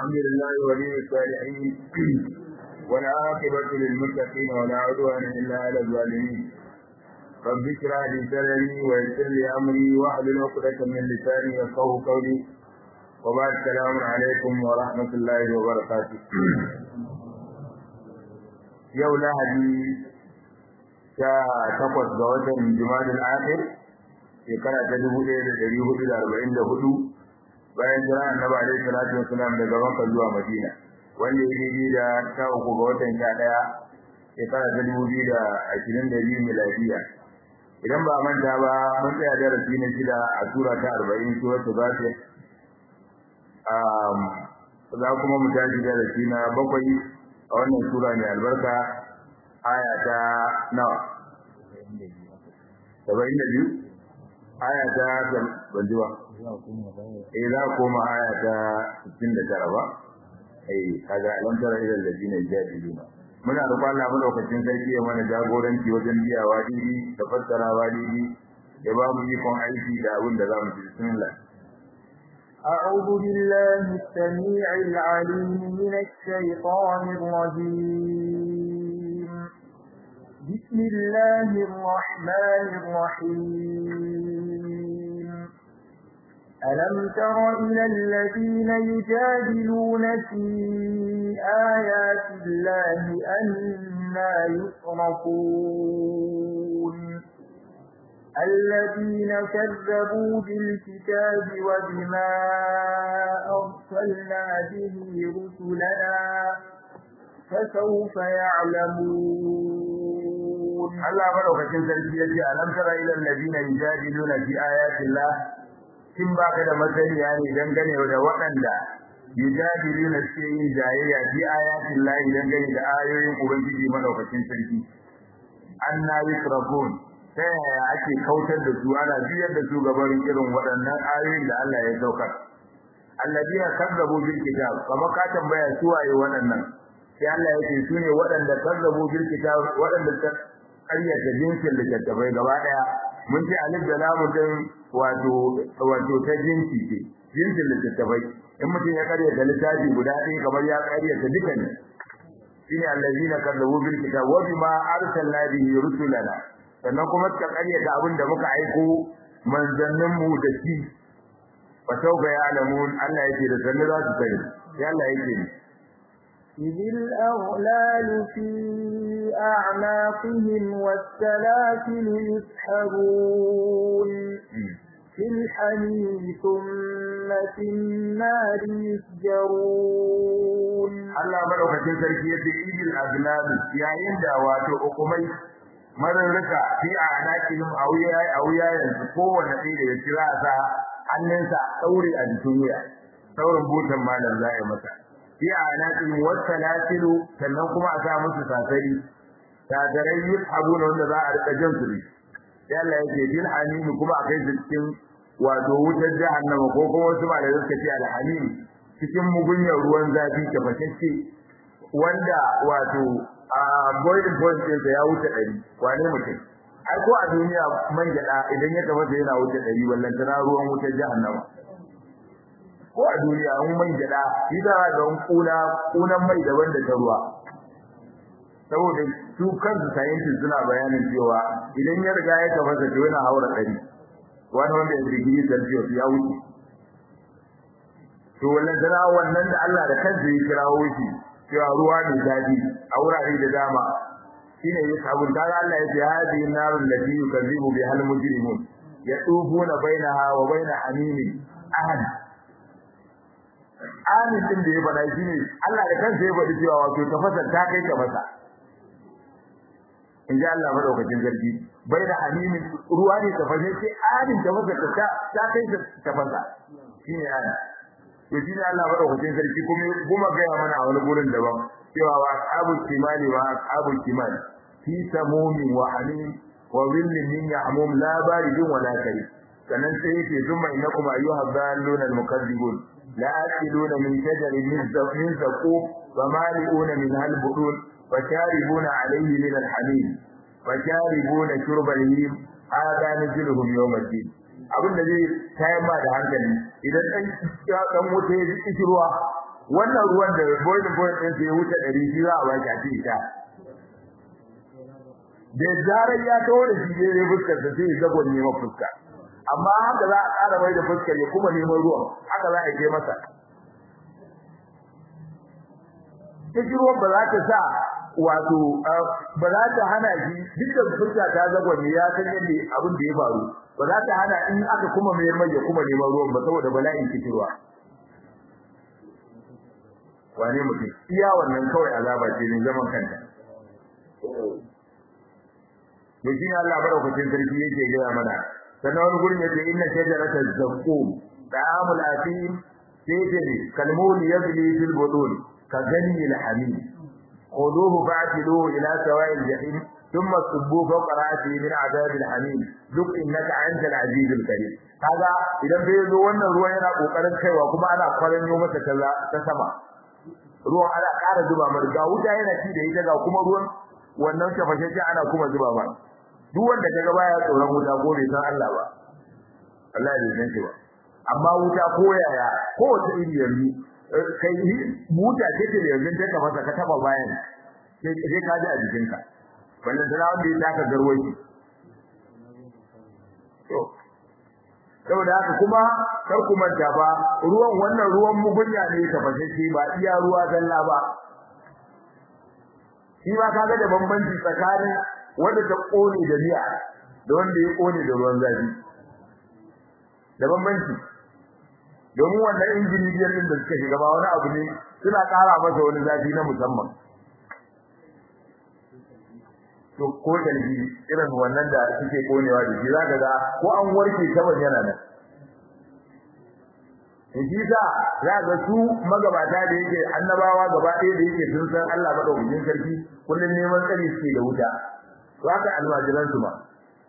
الحمد لله ولي الصالحين والعاقبة للمتقين ولا عدوان إلا على الظالمين رب اشرح لي صدري ويسر لي أمري واحلل عقدة من لساني يفقهوا قولي وبعد السلام عليكم ورحمة الله وبركاته yau lahadi sha takwas ga watan jimadin akhir shekara ta dubu ɗaya da ɗari hudu da arba'in da hudu bayan jira annabi alaihi salatu wasalam daga makka zuwa madina wanda ya daidai da sha uku ga watan sha ɗaya shekara ta dubu biyu da ashirin da biyu miladiya idan ba a manta ba mun tsaya darasi na shida a sura ta arba'in suratul ghafir za kuma mu tashi darasi na bakwai a wannan sura mai albarka aya ta nawa saba'in da biyu aya ta banjuwa eh za a koma aya ta sittin da tara ba eh kaga alam tara ila alladhina yajadiluna muna roƙon Allah madaukakin sarki ya mana jagoranci wajen biyawa didi da fassarawa didi ya ba mu ikon aiki da abin da za mu ci bismillah أعوذ بالله السميع العليم من الشيطان الرجيم بسم الله الرحمن الرحيم ألم تر إلى الذين يجادلون في آيات الله أنا يصرفون الذين كذبوا بالكتاب وبما أرسلنا به رسلنا فسوف يعلمون Allah madaukakin sarki yace alam tara ila alladhina yujadiluna fi ayati Allah kin baka da masaniya ne dangane da waɗanda yujadiluna fi yin jayayya fi ayati Allah dangane da ayoyin ubangiji madaukakin sarki anna yusrafun ta yaya ake kautar da su ana biyar da su gabarin irin waɗannan ayoyin da Allah ya saukar alladina kazzabu bil kitab kama ka tambaya su waye waɗannan sai Allah ya ce su ne waɗanda kazzabu bil kitab waɗanda ta ƙaryata jinsin littattafai gaba ɗaya mun ce alif da lamu din wato wato ta jinsi ce jinsin littattafai in mutum ya ƙaryata littafi guda ɗaya kamar ya ƙaryata duka ne shine allazina kazzabu bil kitab wa bima arsalna bihi rusulana sannan kuma suka karyata abin da muka aiko manzanninmu da shi fa sauka ya alamun Allah yake da sanne za su sani sai Allah yake ni إذ الأغلال في أعناقهم والسلاسل يسحبون في الحميم ثم في النار يسجرون Allah madaukakin sarki yace idil aglal yayin da wato hukumai mararraka fi a anakihim a wuyayen su kowane ɗaya da ya kira sa hannunsa ɗaure a jikin wuya saurin butan malam za a masa fi a anakihim wata latilu sannan kuma a sa musu sasari sasarai yi abu na wanda za a rika jan su ne sai Allah yake bil hamimi kuma a kai su cikin wato wutar jahannama ko kuma wasu malamai suka ce alhamim cikin mugunyar ruwan zafi tafashashe wanda wato a boiling point ɗinsa ya wuce ɗari wane mutum ai ko a duniya man gyaɗa idan ya tafasa yana wuce ɗari wallan tana ruwan wutar jahannama ko a duniya in man gyaɗa shi da ga kuna kunan mai daban da ta ruwa saboda su kansu scientists suna bayanin cewa idan ya riga ya tafasa to yana haura ɗari wani wanda ya digiri celsius ya wuce to wallan tana wannan da Allah da kansa ya kirawo shi cewa ruwa ne dadi a wurare da dama shine ya sabun da Allah ya ce hadi narul lati yukazibu bi hal mujrimun yatufuna bainaha wa baina hamimi ahad amin din da ya faɗa shine Allah da kansa ya faɗi cewa wato tafasa ta kai tafasa in ji Allah madaukakin sarki baina hamimi ruwa ne tafasa sai amin tafasa ta ta kai tafasa shine amin to shine Allah madaukakin sarki kuma kuma ga mana a wani gurin daban cewa wa ashabul kimani wa ashabul kimani fi samumin wa hamim wa dhillin min yahmum la baridun wa la karim sannan sai yake zumma innakum ayyuha dhalluna almukaththibun la akiluna min shajarin min zaqin zaqum wa mali'una min halbudun wa sharibuna alayhi min alhamim wa sharibuna shurba al-him hada najluhum yawm al-din abin da zai tayar ma da hankali idan dan dan wuta ya ji ruwa wannan ruwan da boiling point din sai wuce 100 shi za a baki a cikin ta da zarar ya tawo da shi dai fuskar da sai zagon ne ma fuska amma haka za a ƙara mai da fuskar ya kuma neman ruwan haka za a je masa take ruwan ba za ta sa wato ba za ta hana shi dukkan fuska ta zagon ya san yadda abin da ya faru ba za ta hana in aka kuma mai mai ya kuma neman ruwan ba saboda bala'in kitirwa wane mutum iya wannan kawai azaba ce ne zaman kanta to shi Allah barakatin sarki yake gaya mana sannan wani gurin yace inna shajarata zaqqum ta'amul atim sayyidu kalmul yabli fil budun ka gani al hamim khuduhu fa'tiluhu ila sawa'i al jahim thumma subbu fawqa ra'si min 'adab al hamim duk innaka antal aziz al karim kaga idan bai zo wannan ruwan yana kokarin kaiwa kuma ana kwaranyo masa ta sama ruwan ana ƙara zuba mar ga wuta yana ci da ita ga kuma ruwan wannan tafashashe ana kuma zuba ba duk wanda kaga baya tsoron wuta ko bai san Allah ba Allah ya san shi ba amma wuta ko yaya ko wata iri yanzu kai wuta ce ce da yanzu ta masa ka taba bayan sai sai ka ji a jikinka wannan da wanda ya taka garwashi to saboda haka kuma kar ku manta ba ruwan wannan ruwan mugunya ne tafashashe ba iya ruwa zalla ba shi ma kaga da bambanci tsakanin wanda ta kone da miya da wanda ya kone da ruwan zafi da bambanci domin wannan injini biyar din da suka shiga ba wani abu ne suna ƙara masa wani zafi na musamman to ko dalbi irin wannan da suke konewa da shi zaka ga ko an warke saban yana nan shi sa za ga su magabata da yake annabawa gaba ɗaya da yake sun san Allah madaukakin sarki kullun neman tsari suke da wuta to haka almajiran su ba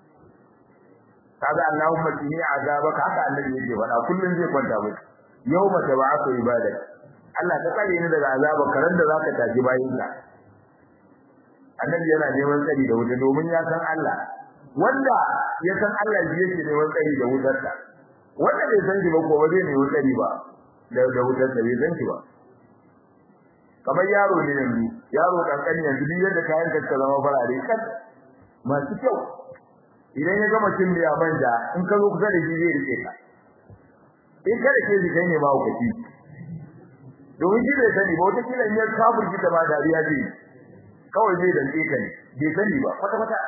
kaga Allahumma qini azabaka haka annabi yake faɗa kullun zai kwanta mu yawma tab'atu ibadak Allah ka tsare ni daga azabaka ran da zaka tafi bayin ka annabi yana neman tsari da wuta domin ya san Allah wanda ya san Allah shi yake neman tsari da wutarsa wanda bai san shi ba ko ba zai nemi tsari ba da da wutarsa bai san shi ba kamar yaro ne yanzu yaro kankani yanzu duk yadda kayan ka zama farare kan masu kyau idan ya gama cin miya manja in ka zo kusa da shi zai rike ka in ka rike shi kai ne ma hukaci domin shi bai sani ba wata kila in ya kafurci da ba dariya zai kawai zai dantse ka ne bai sani ba kwata kwata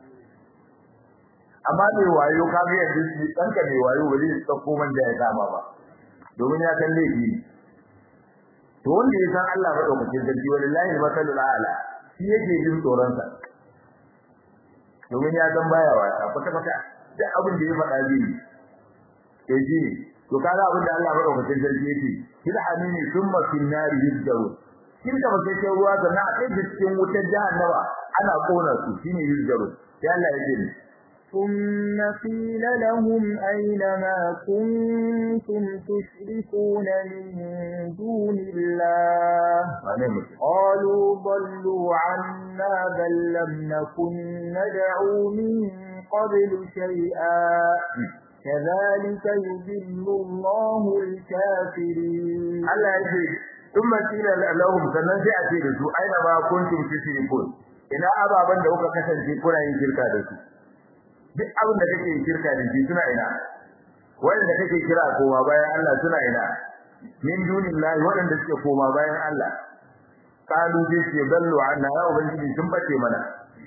amma mai wayo ka ga yanzu shi danka mai wayo ba zai tsakko manja ya kama ba domin ya san laifi to wanda ya san Allah madaukakin sarki wallahi masalul a'la shi yake jin tsoron sa domin ya san baya wata kwata kwata duk abin da ya faɗa zai to shi to kaga abin da Allah madaukakin sarki yake kil hamini thumma fin nari yuzdarun kin da bakai sai ruwa da na kai cikin wutar jahannama ana kona su shine yuzdarun sai Allah yake ni ثم قيل لهم أين ما كنتم تشركون من دون الله قالوا ضلوا عنا بل لم نكن ندعو من قبل شيئا كذلك يذل الله الكافرين Allah yake ثم قيل لهم sannan sai a ce da su aina ma kuntum tushrikun ina ababan da kuka kasance kuna yin shirka da su duk abin da kake shirka da shi suna ina wanda kake kira koma bayan Allah suna ina min dunillahi wanda suke koma bayan Allah qalu bi shi dallu anna ya ubangiji sun bace mana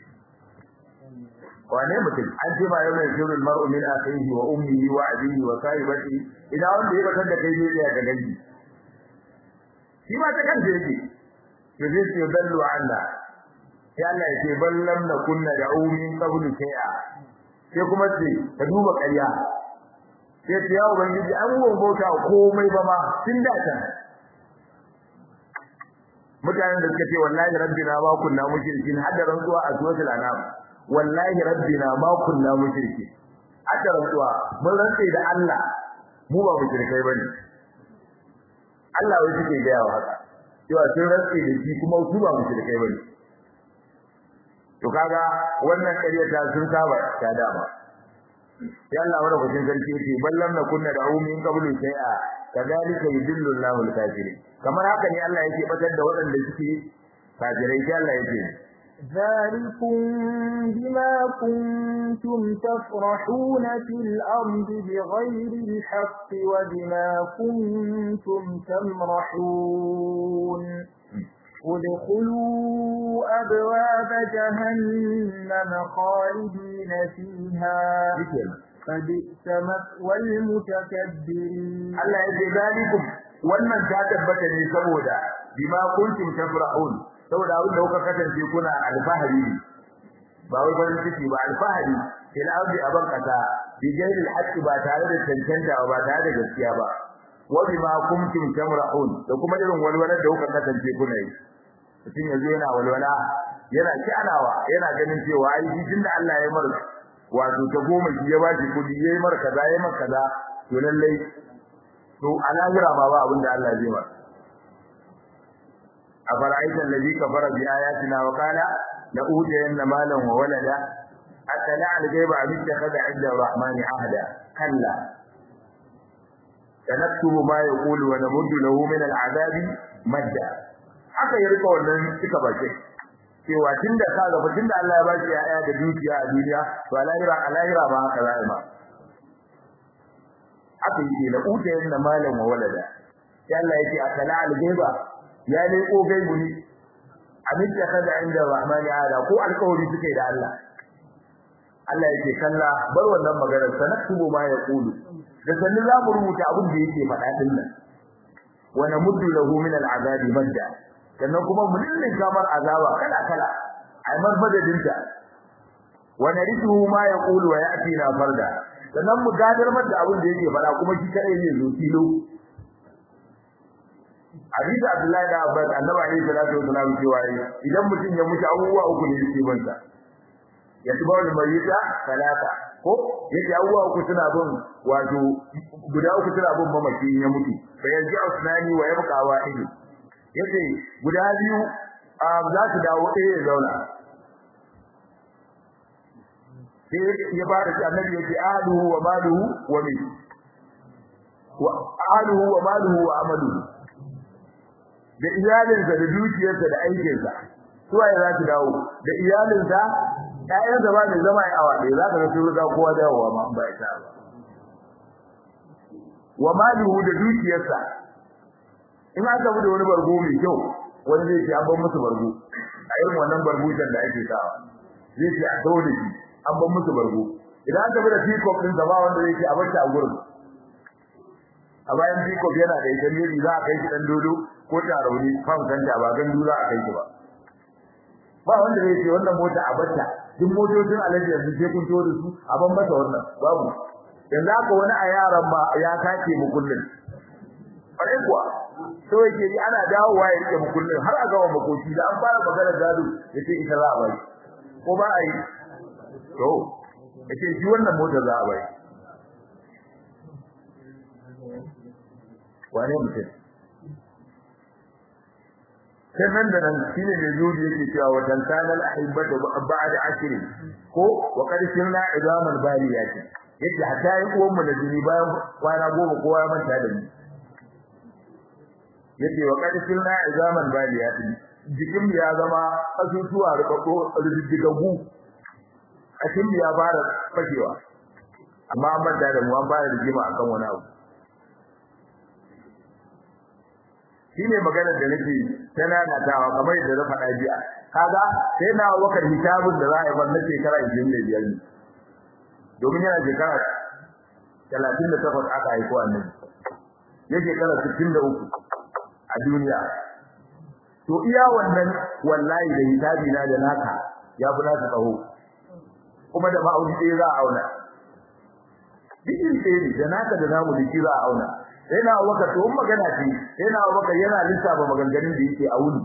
wane mutum an ce ma yana shirul mar'u min akhihi wa ummihi wa abihi wa sahibati idan wanda ya bakar da kai zai tsaya ga dangi shi ma ta kanta yake to zai ce dallu anna ya Allah ya ce ballam na kunna da'u min qablu shay'a sai kuma ce ka duba ƙarya sai ce ya ubangiji an gon bauta komai ba ma tun da can mutanen da suka ce wallahi rabbina ma kunna mushrikin hadda rantsuwa a suratul anam wallahi rabbina ma kunna mushrikin hadda rantsuwa mun rantse da Allah mu ba mushrikai bane Allah wai suke ga yawa haka cewa sun rantse da shi kuma su ba mushrikai bane to kaga wannan ƙaryata sun saba ta dama sai Allah wanda kucin sarki yake ballam na kunna da min qablu shay'a kadhalika yudillu Allahu al-kafirin kamar haka ne Allah yake batar da waɗanda suke kafirai sai Allah yake ذلكم بما كنتم تفرحون في الأرض بغير الحق وبما كنتم تمرحون ادخلوا أبواب جهنم خالدين فيها فبئس مثوى المتكبرين Allah ya ce zalikum wannan ta tabbata ne saboda bima kuntum tafrahun saboda abin da kuka kasance kuna alfahari ba wai farin ciki ba alfahari fil ardi aban kasa bi ghairi alhaq ba tare da cancanta ba tare da gaskiya ba wa bima kuntum tamrahun da kuma irin walwalar da kuka kasance kuna yi mutum yanzu yana walwala yana kyanawa yana ganin cewa ai shi tunda Allah ya mar wato ta goma shi ya ba shi kudi yayi mar kaza yayi mar kaza to lallai to alahira ma ba abin da Allah zai mar afara'aita allazi kafara bi ayatina wa qala la ujiyanna malan wa walada atala al-ghaiba am ittakhadha 'inda ar-rahmani ahda kalla sanaktubu ma yaqulu wa namuddu lahu min al-'adabi madda haka ya rika wannan cika bace cewa tunda ka ga tunda Allah ya ba shi yaya da dukiya a duniya to alahira alahira ba haka za'i ma haka yake la ujiyanna malan wa walada sai Allah yake atala al-ghaiba ya leko gaibu ne abin da kada inda rahmani ala ko alƙawari suke da Allah Allah yake kalla bar wannan maganar sanaktubu ma yaqulu da sanin za mu rubuta abin da yake faɗa din nan wa namuddu lahu min al'azabi madda sannan kuma mu dillin kamar azaba kala kala ai mar madadinta wa narithu ma yaqulu wa ya'tina farda sannan mu gadar da abin da yake faɗa kuma shi kadai zai zo kilo hadisi Abdullahi da Abbas Annabi alaihi salatu wasallam cewa idan mutum ya mutu abubuwa uku ne yake bansa ya tuba wal mayyita salata ko yake abubuwa uku suna bin wato guda uku suna bin mamaki ya mutu fa yanzu usnani wa yabqa wahid yace guda biyu za su dawo ɗaya ya zauna sai ya fara shi annabi yake ahluhu wa maluhu wa min wa ahluhu wa maluhu wa amaluhu da iyalinsa da dukiyarsa da aikinsa suwaye za su dawo da iyalinsa ƴaƴansa ba mai zama a waɗe za ka ga sun riga kowa dawowa ma ba ita ba wa malihu da dukiyarsa in aka bi da wani bargo mai kyau wani zai ce an ban musu bargo a irin wannan barbutan da ake sawa zai ce a dawo da shi an ban musu bargo idan aka bi da pikop ɗin ba wanda zai ce a bar a gurin a bayan pikop yana da ita ne za a kai shi ɗan dodo ko tarauni fan kanta ba gandu za a kai ki ba ba wanda zai ce wannan mota a bata duk motocin alaji yanzu sai kun to da su a ban masa wannan babu yanzu haka wani a yaran ma ya kace mu kullun bare kuwa so yake yi ana dawowa ya rike mu kullun har a gawa makoki da an fara magana gado yace ita za a bai ko ba a yi to yace shi wannan mota za a bai wane mutum sai nan da nan shine da zuri yake cewa wa tantanal ahibbatu ba'da ashrin ko wa qad sirna idaman bariyat yace hatta yi uwan mu da jini bayan kwana goma kowa ya manta da ni yace wa qad sirna idaman bariyat jikin ya zama asusuwa rubako riddigagu kashin ya fara fashewa amma an manta da mu an fara rigima akan wani abu shine maganar da nake tana natawa kamar yadda na faɗa jiya kaga sai na wakar hisabun da za a yi wannan shekara 25 ne domin yana shekara 38 aka haifo annabi ya shekara 63 a duniya to iya wannan wallahi da hisabi na da naka ya fi naka tsaho kuma da ma'auni ɗaya za a auna Bikin ɗaya ne da naka da namu da shi za a auna sai na abubakar to magana ce sai na abubakar yana lissafa maganganun da yake a wuni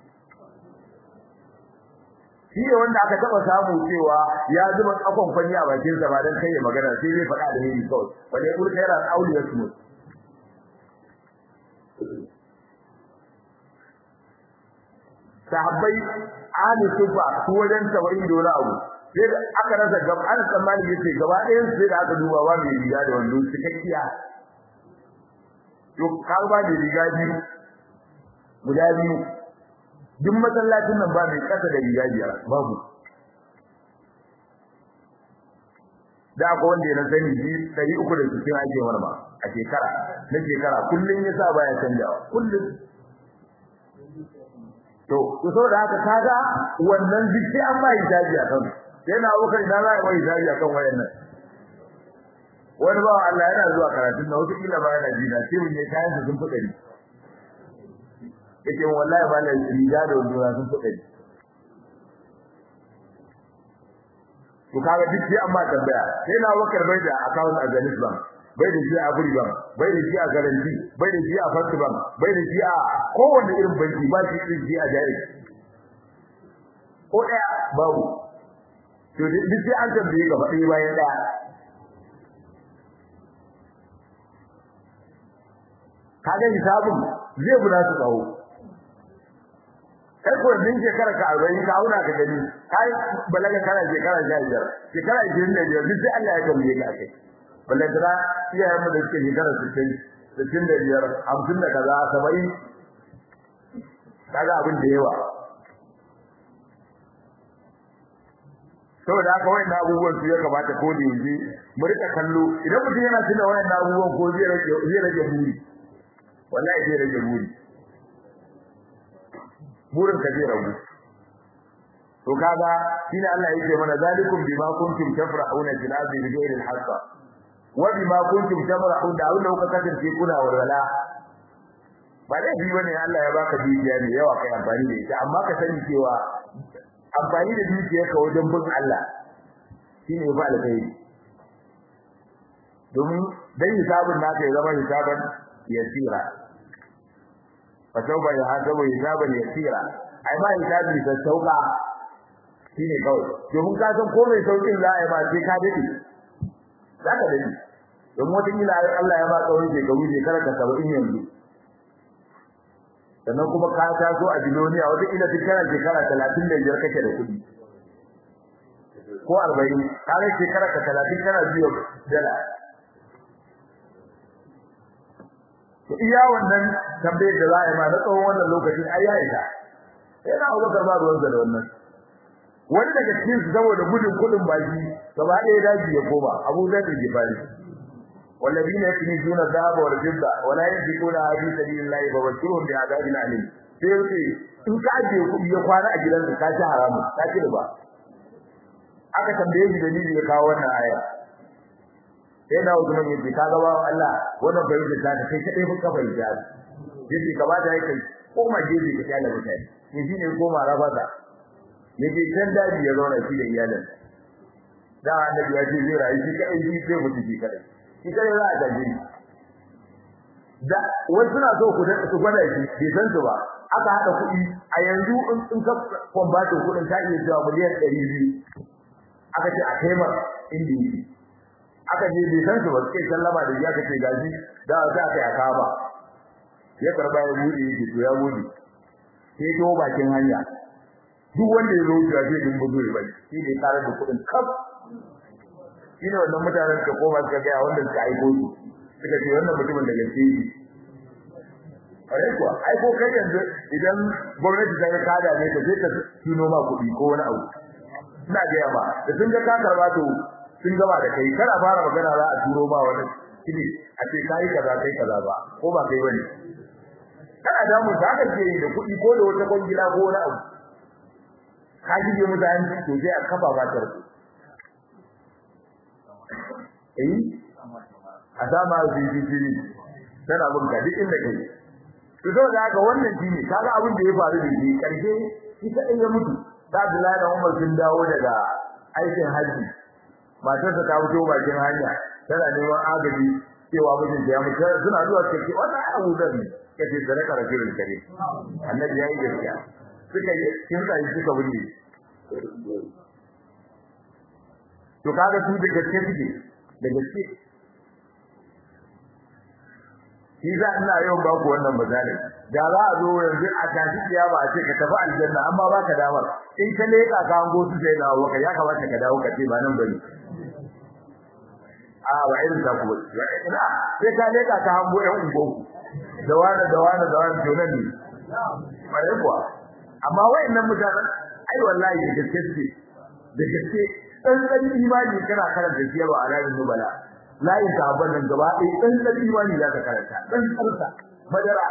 shi ne wanda aka taba samu cewa ya zuba tsakon kwani a bakin sa ba dan kai ya magana sai zai faɗa da ni kawai wanda ya kulka yana auliya su sahabbai ahli sufa su wajen 70 dola abu sai da aka rasa gaba an tsammani yace gaba ɗayan sai da aka duba ba mai riga da wando cikakkiya to kar ba da riga biyu guda biyu duk masallacin nan ba mai kasa da riga biyar babu da ko wanda ya sani ji 360 ake marma a shekara na shekara kullun yasa baya canjawa kullun to to saboda haka kaga wannan duk sai an ba hijabi a kan sai na abokan da za a ba hijabi a kan wayannan wani ba Allah yana zuwa karatun na wata kila ba yana jina sai mun yi kayan su sun fi dari yake wallahi ba na riga da wanda sun fi dari to kaga duk sai an ba tambaya sai na wakar bai da account a Zenith Bank bai da shi a Agri Bank bai da shi a Guarantee bai da shi a First Bank bai da shi a kowanne irin banki ba shi irin shi a Jaiz ko ɗaya babu to duk sai an tambaye gaba ɗaya bayan ɗaya kaga hisabun zai buna su tsawo kai ko din shekara ka 40 ka auna ka gani kai balaga kana shekara 15 shekara 25 duk sai Allah ya tambaye ka kai balaga iyayen mu da suke shekara 60 65 50 da kaza 70 kaga abin da yawa saboda haka wayan abubuwan su ya kamata ko da yanzu mu rika kallo idan mutum yana tuna wayan abubuwan ko zai rage zai rage buri wallahi zai rage buri burin ka zai ragu to kaga shine Allah yake mana zalikum bima kuntum tafrahuna fil ardi bighayri al-haqq wa bima kuntum tafrahun da Allah kuka kasance kuna walwala ba dai bi bane Allah ya baka dukiya ne yawa kai amfani da ita amma ka sani cewa amfani da dukiyarka wajen bin Allah shine ba alkhairi domin dan hisabun naka ya zama hisaban yasira fa tauba ya hasabu hisaban yasira ai ba hisabi da sauka shine kawai domin ka san ko mai saukin za a yi ba sai ka dade za ka dade domin wata kila Allah ya ba tsawon shekaru shekara ka saba'in yanzu sannan kuma ka taso a biloniya wata kila duk kana shekara talatin da biyar kake da kuɗi ko arba'in ka ga shekara ka talatin kana biyo dala to iya wannan tambayar da za a yi ma na tsawon wannan lokacin ai ya isa sai na Abubakar ba ruwansa da wannan wani daga cikin su saboda gudun kudin baki gaba ɗaya daji ya koma Abu Zar da Gifari والذين يكنزون الذهب والفضة ولا ينفقونها في سبيل الله فبشرهم بعذاب أليم sai yace in ka ajiye kuɗi ya kwana a gidanka ka ci haramun ka ci riba aka tambaye shi dalili ya kawo wannan aya sai na Usman yace ka ga ba Allah wannan bai da ta kai kadai fa kafa ya yace kamata yake koma gefe ka kyale mutane ne shine koma rabata yace can daji ya zauna shi da iyalin da annabi ya ce zai rayu shi kai shi sai mutu shi kadai shi kai za a gaje da wasu suna so ku su gwada shi bai san su ba aka hada kuɗi a yanzu in ka kwambata kuɗin ta iya cewa miliyan ɗari biyu aka ce a kai mar inda yake aka je bai san su ba suke sallama da ya kace gaji da za ka ya kaba ya karba ya bude yake to ya bude sai to bakin hanya duk wanda ya zo ya ce din buzo ya bai shi ne tare da kuɗin kaf shine wannan mutanen ka koma suka ga wanda suka aiko su suka ce wannan mutumin da gaske shi kare kuwa ai ko kai yanzu idan gwamnati ta ga kada ne ka je ka tuno ma kuɗi ko wani abu ina ga ba da sun ga ka karba to sun gaba da kai kana fara magana za a turo ma wani kidi a ce kai kaza kai kaza ba ko ba kai bane kana da mu zaka ce da kuɗi ko da wata kwangila ko wani abu ka ji mutane to sai a kafa ba ta eh a dama jijiji tana bin ka duk inda kai to saboda haka wannan shine kaga abin da ya faru da shi karshe shi kadai ya mutu da Abdullahi da Umar sun dawo daga aikin haji matarsa ta fito bakin hanya tana neman agaji cewa mijin ya mutu suna zuwa cikin wannan abu da ne kace sadaka rasulul kare annabi yayi gaskiya suka yi kin sai suka bunne to kaga su da gaske suke da gaske shi za ina yau ba ku wannan misali da za a zo yanzu a tashi kiyama a ce ka tafi aljanna amma baka damar in ka leka ka hango su sai dawo ka ya kamata ka dawo ka ce ba nan bane a ba irin ta ku ba ina sai ka leka ka hango ɗan ungo da wani da wani da wani to nan ne bare kuwa amma wayannan mutanen ai wallahi da gaske ce da gaske dan dan imani kana karanta siyarwa a ranar nubala layin sahabban nan gaba ɗaya dan dan imani za ka karanta dan tsarsa madara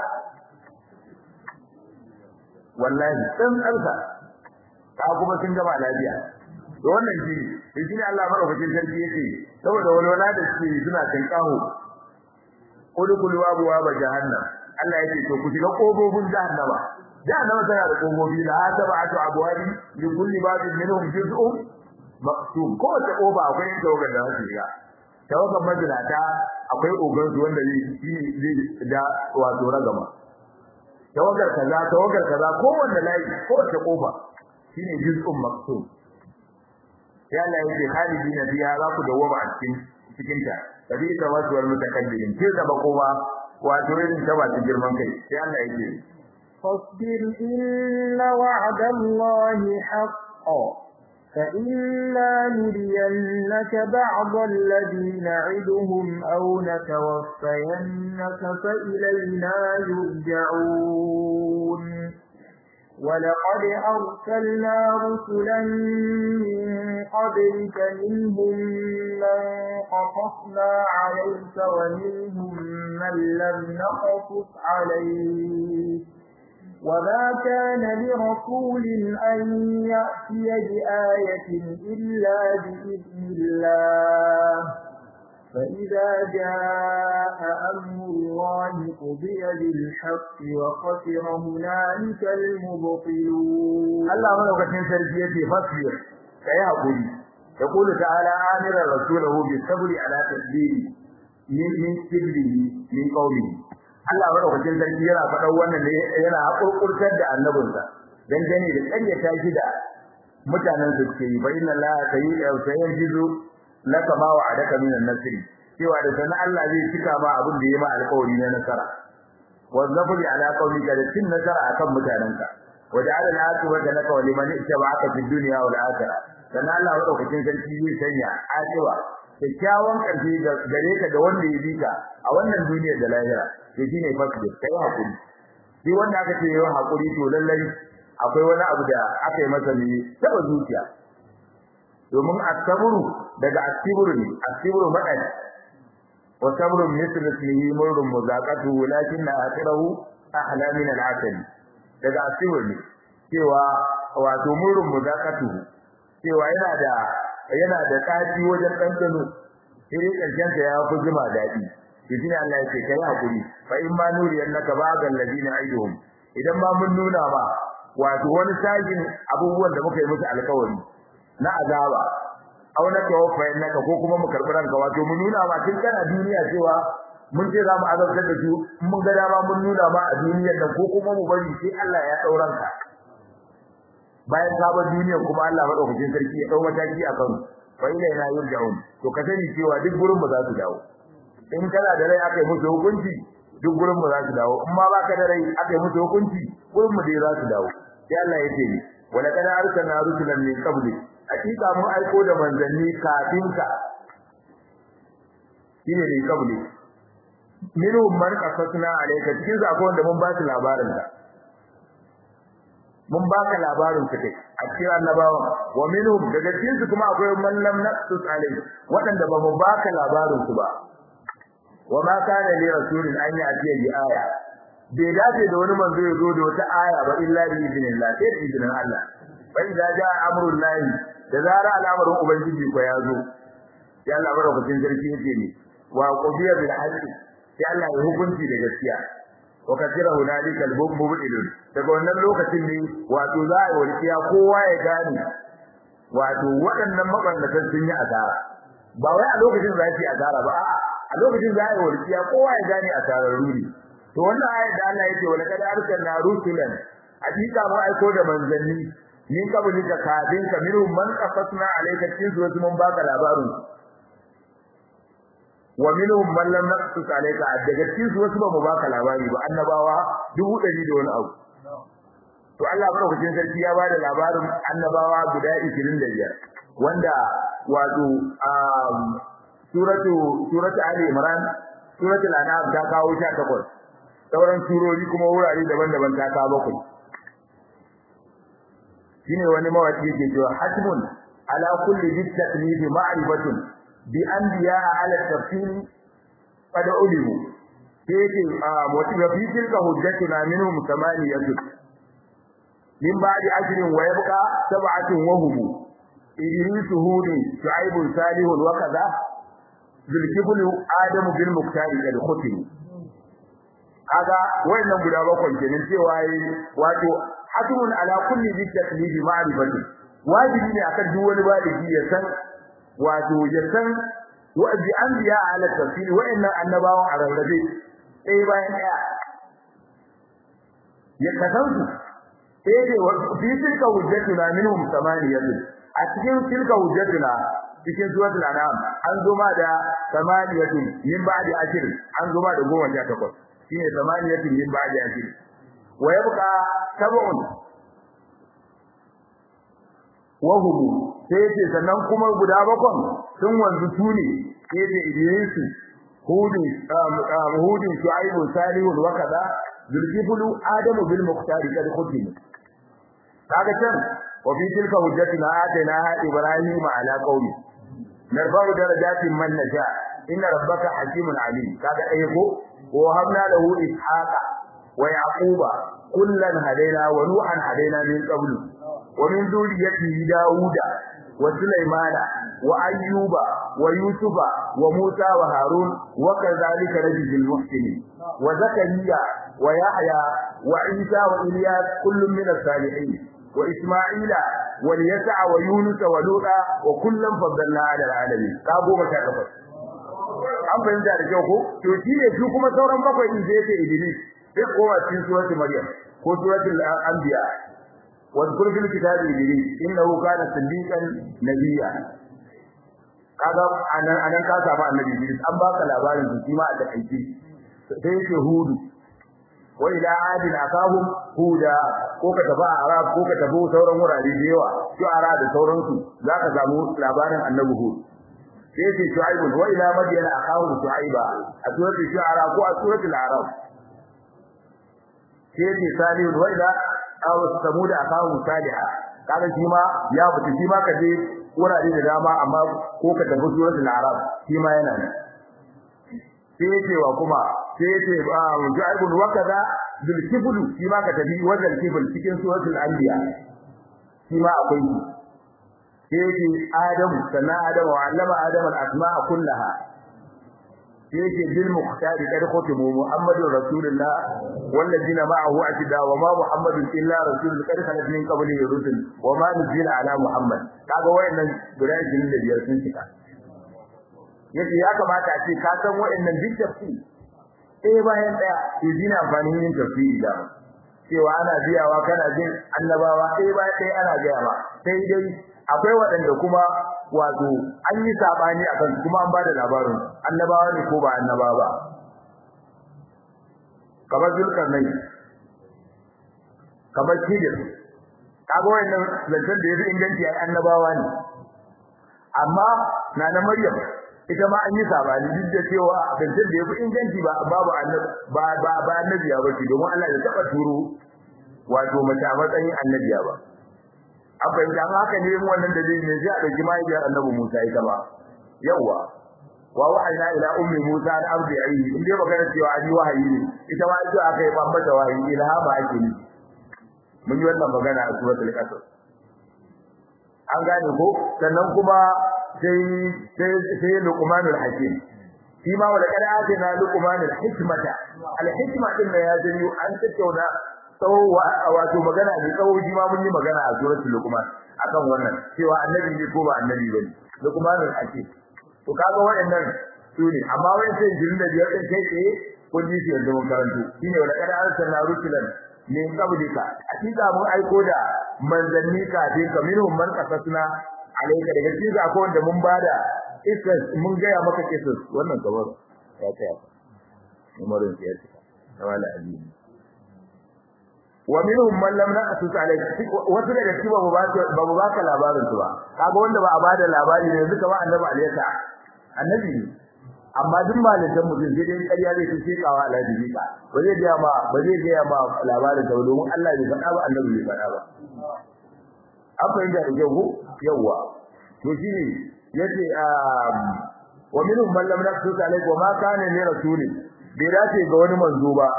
wallahi dan tsarsa ka kuma sun gama lafiya to wannan shi ne shi ne Allah madaukakin sarki yake saboda walwala da suke suna tankaho udkhulu abwaaba jahannam Allah yake to ku shiga kofofin jahannama jahannama tana da kofofi la sab'atu abwabi li kulli babin minhum juz'un maqsum ko ta kofa akwai tawagar da su shiga tawagar majlata akwai ogan su wanda zai zai da wato ragama tawagar kaza tawagar kaza ko wanda layi ko ta kofa shine juz'un maqsum ya Allah yake khalidina biya za ku dawoma a cikin cikin ta kabi ta wasu wal mutakabbirin ke da bakoma wato irin ta wasu girman kai sai Allah yake فاصبر إن وعد الله حق فإنا نرينك بعض الذي نعدهم أو نتوفينك فإلينا يرجعون ولقد أرسلنا رسلا من قبلك منهم من قصصنا عليك ومنهم من لم نقصص عليك وما كان لرسول أن يأتي بآية إلا بإذن الله فإذا جاء أمر الله قضي بالحق وخسر هنالك المبطلون الله ملوكتين سرجيتي فاصبر كي أقول يقول تعالى آمرا رسوله بالصبر على تسبيل من من سبله من قوله Allah madaukakin sarki yana faɗan wannan ne yana hakurkurtar da annabinsa dan gane da ƙaryata shi da mutanen su ke yi fa inna la sayyidu laka ma wa'adaka min an-nasr cewa da sanan Allah zai cika ma abin da yayi ma alƙawari na nasara wa zafuri ala qawlika da cin nasara akan mutanenka wa ja'ala al-aqibata laka wa liman ittaba'aka fid dunya wal akhirah sanan Allah madaukakin sarki zai sanya aqiba kyakkyawan ƙarfi gare ka da wanda ya bi ka a wannan duniyar da lahira to shine fasbir kai hakuri shi wanda aka ce yayin hakuri to lallai akwai wani abu da aka yi masa ne taba zuciya domin asabru daga asibru ne asibru madani wa sabru misl ismihi murrun muzaqatu lakin akhirahu ahla min al-asal daga asibru ne cewa wato murrun muzaqatu cewa yana da yana da tsaci wajen dandano sai karshen sa ya fi jima dadi shi Allah yake kai hakuri fa in ma nuri annaka ba'dal ladina aiduhum idan ma mun nuna ma wato wani sajin abubuwan da muka yi musu alƙawari na azaba aw na tawaffa innaka ko kuma mu karbi ranka wato mun nuna ma tun kana duniya cewa mun ce za mu azabtar da su mun ga dama mun nuna ma a duniyar nan ko kuma mu bari sai Allah ya dauran ka bayan sabon duniyar kuma Allah madaukakin sarki ya dau mataki a kan fa ila ina yurja'un to ka sani cewa duk gurin ba za su dawo in kana da rai aka yi musu hukunci duk gurin mu za su dawo in ma baka da rai aka yi musu hukunci gurin mu dai za su dawo sai Allah ya ce ni wala kana arsalna rusulan min qabli hakika mun aiko da manzanni kafin ka shine min qabli minhum man qasasna alayka cikin zakon wanda mun ba su labarin ka mun baka labarin su kai a cikin annabawa wa minhum daga cikin su kuma akwai man lam naqsus alayhi wadanda ba mu baka labarin su ba wa ma kana li rasulin an ya'tiya bi aya bai dace da wani manzo ya zo da wata aya ba illa bi idnillah sai da idnin Allah fa idza jaa amrul lahi da zara al'amarin ubangiji ko ya zo sai Allah barakatin sarki yake ne wa qudiya bil haqqi sai Allah ya hukunci da gaskiya wa kasira hunalika al-mubtilun daga wannan lokacin ne wato za a warkiya kowa ya gane wato waɗannan mabannatan sun yi asara ba wai a lokacin za su yi asara ba a'a a lokacin za a yi warkiya kowa ya gane asarar ruri to wannan ayat da Allah yake wala kad arsalna rusulan hakika mu aiko da manzanni min kabuli ka kadin ka minhum man qasasna alayka cikin su mun baka labarin wa minhum man lam naqsus alayka daga cikin su wasu ba mu baka labari ba annabawa dubu dari da wani abu to Allah madaukakin sarki ya bada labarin annabawa guda 25 wanda wato suratu suratu ali imran suratul an'am ta kawo 18 sauran surori kuma wurare daban-daban ta ka bakwai shine wani mawaki yake cewa hasbun ala kulli bitaklifi ma'rifatun bi anbiya ala tafsir qad ulimu yake wa fi tilka hujjatuna minhum samaniyatu min ba'di ajrin wa yabqa sab'atun wa hum idris hudi shu'aib salih wa kaza zulkiflu adam bil muktari kad khutim kaga wayannan guda bakwai kenan cewa wato hasbun ala kulli bi taklifi ma'rifati wajibi ne akan duk wani baligi ya san wato ya san wa bi anbiya ala tafsir wayannan annabawan a rarrabe sai bayan daya ya kasansu sai dai fi tilka hujjatuna minhum samaniyatu a cikin tilka hujjatuna cikin suratul anam an zo ma da samaniyatu min ba'di ashir an zo ma da goma sha takwas shine samaniyatu min ba'di ashir wa yabqa sab'un wa hum sai ce sannan kuma guda bakon sun wanzu tuni sai ce idrisu hudin hudin shu'aibu salihun wa kaza zulkiflu adamu bil muqtari kad khutim kaga can wa fi tilka hujjatina atayna ibrahim ala qaumi narfa'u darajatin man nasha inna rabbaka hakimun alim kaga ai ko wa habna lahu ishaqa wa yaquba kullan hadaina wa nuhan hadaina min qablu wa min dhurriyyati dauda wa sulaymana wa ayyuba wa yusufa wa musa wa harun wa kadhalika rajul muhsinin wa zakariya wa yahya wa isa wa ilyas kullun min as-salihin wa isma'ila wa yasa wa yunus wa luta wa kullun faddalna 'ala al-alamin ka goma ta kafa an fahimta da kyau ko to shi ne su kuma sauran bakwai din zai ce idris sai kowa cikin suratul maryam ko suratul anbiya واذكر في الكتاب إدريس إنه كان صديقا نبيا kaga anan anan ka samu annabi Idris an baka labarin su kima a takaice sai yake hudu wa ila adin akahum huda ko ka tafi arab ko ka tafi sauran wurare da yawa shu'ara da sauransu zaka samu labarin annabi hud sai yake shu'aib wa ila madyan akahum shu'aiba a suratul shu'ara ko a suratul arab sai yake salih wa ila aw samud akahu salihah kaga shi ma ya fita shi ma kaje wurare da dama amma ko ka tafi suratul arab shi ma yana ne sai yake wa kuma sai yake ju'aibun wa kaza bil kifl shi ma ka tafi wajen kifl cikin suratul anbiya shi ma akwai shi sai yake adam sana adam wa allama adam al asma'a kullaha sai yake bil muqtadi kad khutimu muhammadur rasulullah wallazina ma'ahu atida wa ma muhammadun illa rasulun kad khalat min qablihi rusul wa ma nuzila ala muhammad kaga wayannan guda 25 sun cika yace ya kamata a ce ka san wayannan duk tafsiri eh bayan daya to dina amfanin yin tafsiri da cewa ana biyawa kana jin annabawa eh bayan daya ana gaya ma sai dai akwai waɗanda kuma wato an yi sabani akan kuma an bada labarin annabawa ne ko ba annaba ba kamar zulkarnai kamar kidir kaga wannan zancen da yafi inganci ai annabawa ne amma na na maryam ita ma an yi sabani duk da cewa zancen da yafi inganci ba babu annabi ba ba ba annabiya ba ce domin Allah ya taba turo wato mace a matsayin annabiya ba abin da haka ne wannan dalili ne sai a dauki mahaifiyar annabi Musa ita ba yawa wa wahayna ila ummi Musa an ardi ayi in dai magana cewa an yi wahayi ne ita ma ita aka yi bambata wahayi ilhama ake ni mun yi wannan magana a suratul qasas an gane ko sannan kuma sai sai sai luqmanul hakim shi ma wala kada ake na luqmanul hikmata al hikma din da ya jini an tattauna tsawo wato magana ne tsawo shi ma mun yi magana a suratul luqman akan wannan cewa annabi ne ko ba annabi bane luqmanul hakim to kaga wayannan su ne amma wai sai jirin da biyar din kai tsaye kun ji shi yanzu mun karanto shine wala kada arsalna rusulan min qablika hakika mun aiko da manzanni kafin ka minhum man qasasna alayka daga cikin ga akwai wanda mun bada isas mun gaya maka kisas wannan kabar ya tsaya umarin ya tsaya wala azimi wa minhum man lam naqsus alayka wasu daga cikin babu ba babu baka labarin su ba kaga wanda ba a bada labari ne yanzu kamar annabi alayka annabi ne amma duk malaman mutum sai dai ƙarya zai ce kawa alhaji bika ba zai ga ma ba zai ga ma labarin da domin Allah bai faɗa ba annabi bai faɗa ba an fahimta da kyau yawa to shine yace wa minhum man lam naqsus alayhi wa ma kana li rasulin bai dace ga wani manzo ba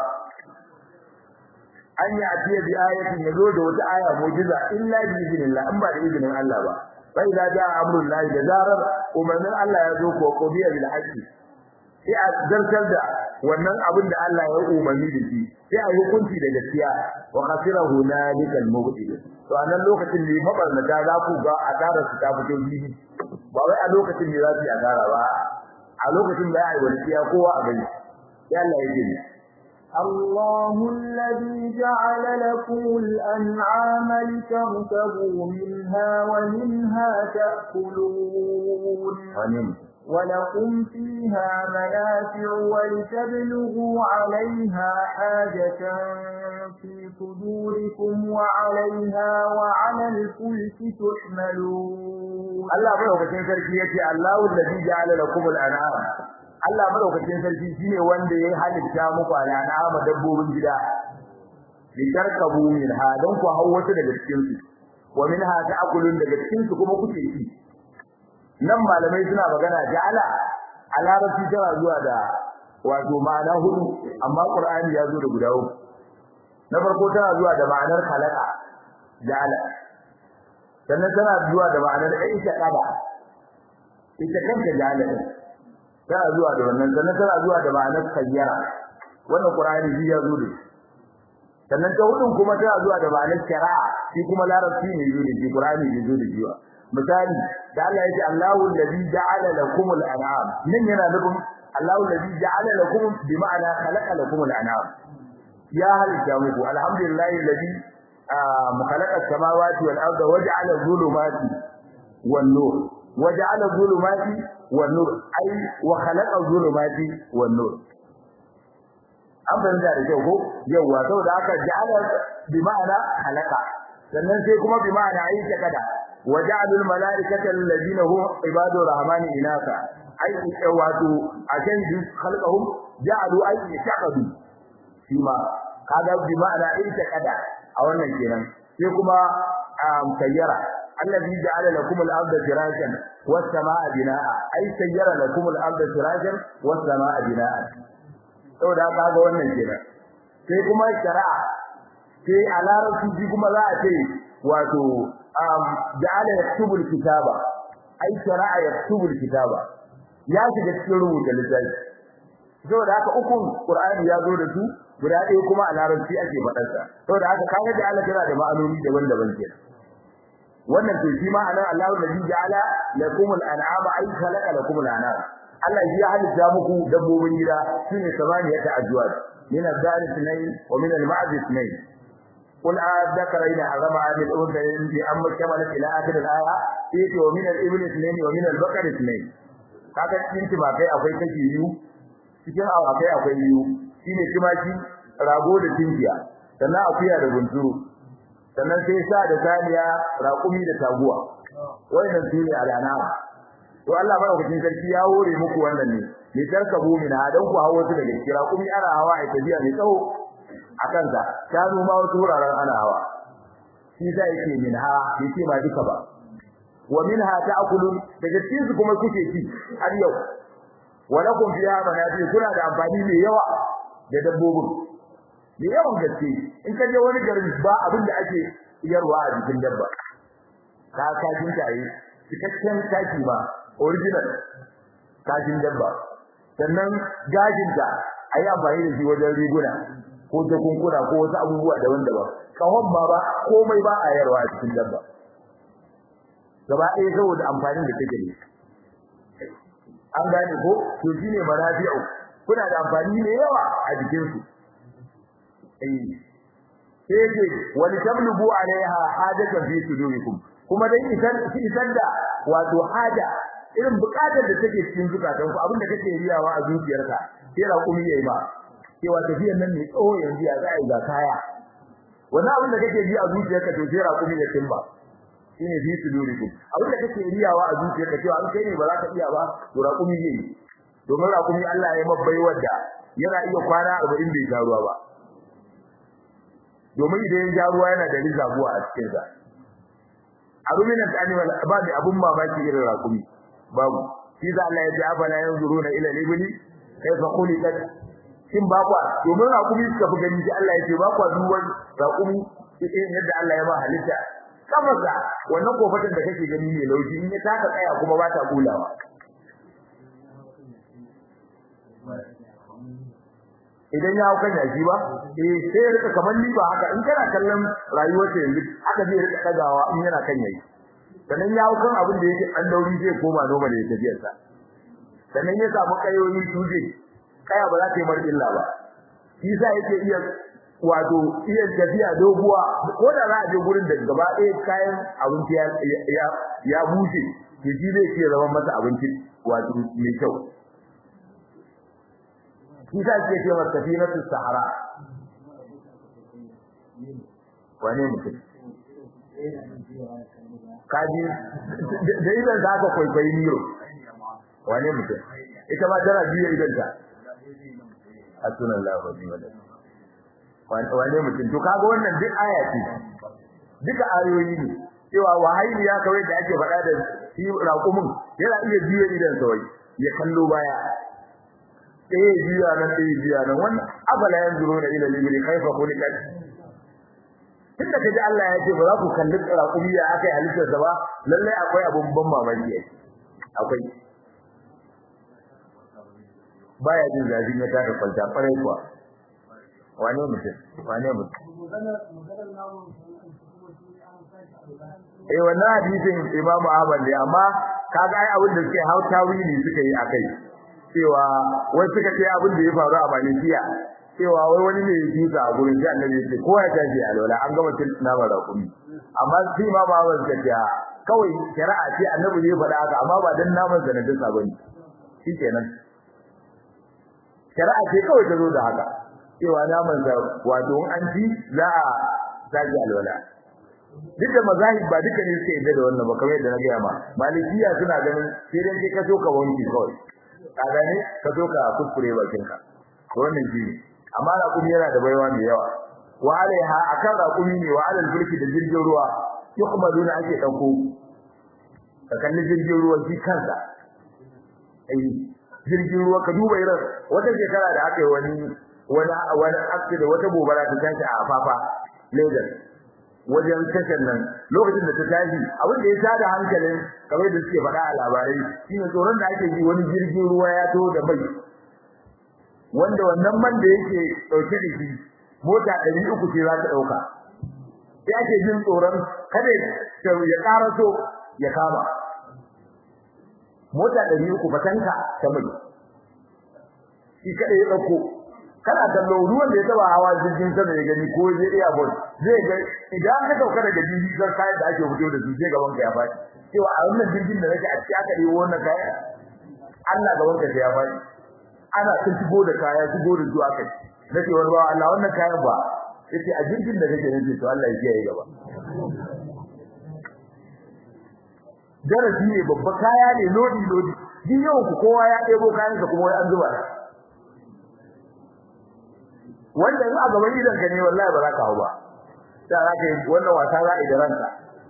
an yi atiya bi ayatin yazo da wata aya mu'jiza illa bi idnillah an ba da izinin Allah ba fa idza jaa amrul lahi da zarar umarnin Allah ya zo ko qodiya bil haqqi sai a zartar da wannan abin da Allah ya umarni da shi sai a hukunci da gaskiya wa khasira hunalikal mubtil to a nan lokacin ne mabarnata za ku ga asara su ta fito bibi ba wai a lokacin ne za su yi asara ba a lokacin da ya yi wasiya kowa a gani ya Allah ya gani الله الذي جعل لكم الأنعام لتركبوا منها ومنها تأكلون ولكم فيها منافع ولتبلغوا عليها حاجة في صدوركم وعليها وعلى الفلك تحملون الله madaukakin sarki yace Allahu allazi ja'ala lakum al-an'am Allah madaukakin sarki shine wanda ya halitta muku al-an'am dabbobin gida litarkabu minha don ku hawo wasu daga cikin su wa minha ta'kulun daga cikin su kuma kuke ci nan malamai suna magana ja'ala a larabci tana zuwa da wato ma'ana hudu amma qur'ani ya zo da guda uku na farko tana zuwa da ma'anar khalaqa ja'ala sannan tana zuwa da ma'anar aisha qada ita kanta ja'ala tana zuwa da wannan sannan tana zuwa da ma'anar sayyara wannan qur'ani shi ya zo da sannan ta hudun kuma tana zuwa da ma'anar shari'a shi kuma larabci ne zo da shi qur'ani ne zo da shi misali da Allah ya ce Allahu allazi ja'ala lakum al-an'am nan yana nufin Allahu allazi ja'ala lakum bi ma'ana khalaqa lakum al-an'am ya halitta muku alhamdulillahi allazi khalaqa as-samawati wal arda waja'ala dhulumati wan nur waja'ala dhulumati wan nur ay wa khalaqa dhulumati wan nur an fahimta da kyau ko yawa saboda haka ja'ala bi ma'ana khalaqa sannan sai kuma bi ma'ana ayi kada وجعلوا الملائكة الذين هم عباد الرحمن إناثا أي واتو عشان خلقهم جعلوا أي اتخذوا فيما هذا بمعنى اعتقد أو نجينا فيكما سيرا الذي جعل لكم الأرض فراشا والسماء بناء أي سير لكم الأرض فراشا والسماء بناء sau da aka ga wannan kenan sai kuma shari'a sai a larabci kuma za a ce wato ja'ala yaktubu al-kitaba ai shara'a yaktubu al-kitaba ya shiga cikin rubuta littafi saboda haka ukun qur'ani ya zo da su guda ɗaya kuma a larabci ake faɗar sa saboda haka kaga ja'ala tana da ma'anoni daban-daban kenan wannan to shi ma anan Allahu alladhi ja'ala lakum al-an'ama ay khalaqa lakum al-an'am Allah ya halitta muku dabbobin gida shine samaniyata ajwad min al-dhari ithnayn wa min al-ma'z ithnayn قل أذكرين حرم عن الأنثيين بأم كملت إلى آخر الآية إيه ومن الإبل اثنين ومن البقر اثنين kaga cikin timakai akwai kashi biyu cikin awakai akwai biyu shine timaki rago da tinkiya sannan akuya da gunturu sannan sai sa da saniya raƙumi da taguwa wannan sune alana to Allah madaukakin sarki ya hore muku wannan ne ne tarkabu min hadan ku hawo su daga kira kuma ana hawa a tafiya mai tsawo akan sa shanu ma wasu wuraren ana hawa shi da yake min ha yake ba duka ba wa minha ta'kulun daga cikin su kuma kuke ci har yau wa lakum fiha manafi kuna da amfani mai yawa da dabbobin mai yawan gaske in ka je wani garin ba abin da ake yarwa a jikin dabba ka kajin tayi cikakken taki ba original kajin dabba sannan gajinta ayi amfani da shi wajen riguna ko jakunkuna ko wasu abubuwa daban-daban kawon ma ba komai ba a yarwa a cikin dabba gaba ɗaya saboda amfanin da take da an gane ko to shine manafi'u kuna da amfani ne yawa a jikin su eh sai ce wal tablugu alaiha hajatan fi sudurikum kuma dai isan isan da wato haja irin bukatar da take cikin zukatanku abinda kake riyawa a zuciyarka sai raƙumi yayi ba cewa tafiyar nan ne tsawo yanzu ya za a yi ga kaya wannan abin da kake ji a zuciyarka to sai raƙumi ya timba shine fi sudurikum abin da kake riyawa a zuciyarka cewa an kai ne ba za ka iya ba to raƙumi zai yi domin rakumi Allah ya mabbai wanda yana iya kwana 40 bai sha ruwa ba domin idan ya sha ruwa yana da rizabuwa a cikin sa aruminan animal ba da abun mamaki irin rakumi babu shi da Allah ya ce afala yanzuruna ila libli kaifa khuliqat shin ba kwa domin rakumi suka fi gani shi Allah ya ce ba kwa duwan rakumi irin yadda Allah ya ba halitta kamarsa wannan kofatan da kake gani ne lauji in ya taka tsaya kuma ba ta kulawa idan ya hauka yaji ba eh sai ya rika kamar liba haka in kana kallon rayuwar sa yanzu haka zai rika dagawa in yana kan yayi sannan ya haukan abin da yake an dauri zai koma normal ya tafiyar sa sannan ya samu kayoyi tuje kaya ba za ta yi mar illa ba shi sa yake iya wato iya tafiya doguwa ko da za a je gurin da gaba ɗaya kayan abinci ya ya bushe to shi zai ce zama masa abinci wato mai kyau shi sa ke ce masa safinatus sahara wane mutum kaji da idan za ka kwaikwayi miro wane mutum ita ma tana biya idan ta a sunan lafazi wadda wane mutum to kaga wannan duk aya ce duka ayoyi ne cewa wahayi ya kawai da ake faɗa da shi raƙumin yana iya biya idan sawai ya kallo baya ɗaya biya nan ɗaya biya nan wannan abala yanzuru na ila libri kaifa khuliqat tunda kaji Allah ya ce ba za ku kalli raƙumi ya akai halittar sa ba lalle akwai abun ban mamaki akwai baya jin zafin ya taka kwalta farai kuwa wane mutum wane mutum eh wannan hadisin Imam Ahmad ne amma kaga ai abin da suke hauta wili suka yi akai cewa wai suka ce abin da ya faru a Malikiya cewa wai wani ne ya tuka a gurin sai Annabi ya ce ko ya tashi a lola an gama cin nama da kumi amma sai ma ba wa gaskiya kawai shari'a ce Annabi ne faɗa haka amma ba dan naman sanadin sa bane shikenan shari'a ce kawai ta zo da haka cewa naman sa wato an ci za a tashi a lola duk da mazahib ba duka ne suke yadda da wannan ba kamar yadda na gaya ma malikiya suna ganin sai dai kai ka so ka wanki kawai ka gane ka so ka kuskure bakin ka to wannan shi ne amma raƙumi yana da baiwa mai yawa wa alaiha akan raƙumi ne wa alal bulki da jirgin ruwa yuhmaduna ake dauko ka kalli jirgin ruwa shi kansa ai jirgin ruwa ka duba irin wata shekara da aka yi wani wani wani da wata gobara ta tashi a afafa Lagos wajen tashar nan lokacin da ta tashi abin da ya tada hankalin kamar da suke faɗa a labarai shine tsoron da ake yi wani jirgin ruwa ya to da mai wanda wannan man da yake dauke da shi mota 300 ce za ta dauka sai ake jin tsoron kada ya karaso ya kama mota 300 fatanka ta mai shi kada ya dauko kana kallo ruwan da ya taba hawa jirgin sama ya gani ko je airport zai ga idan ka dauka daga jirgin sai kayan da ake fito da su sai gaban ka ya faɗi cewa a wannan jirgin da nake a ciki aka yi wannan kaya Allah gaban ka sai ya faɗi ana tun shigo da kaya shigo da zuwa kai nake wani ba Allah wannan kayan ba yace a jirgin da kake nake to Allah ya kiyaye gaba darasi ne babba kaya ne lodi lodi din yau ku kowa ya ɗebo kayansa kuma wai an zuba wanda in a gaban idan ka ne wallahi ba za ka hau ba sai za ka yi wannan wasa za a yi da ranka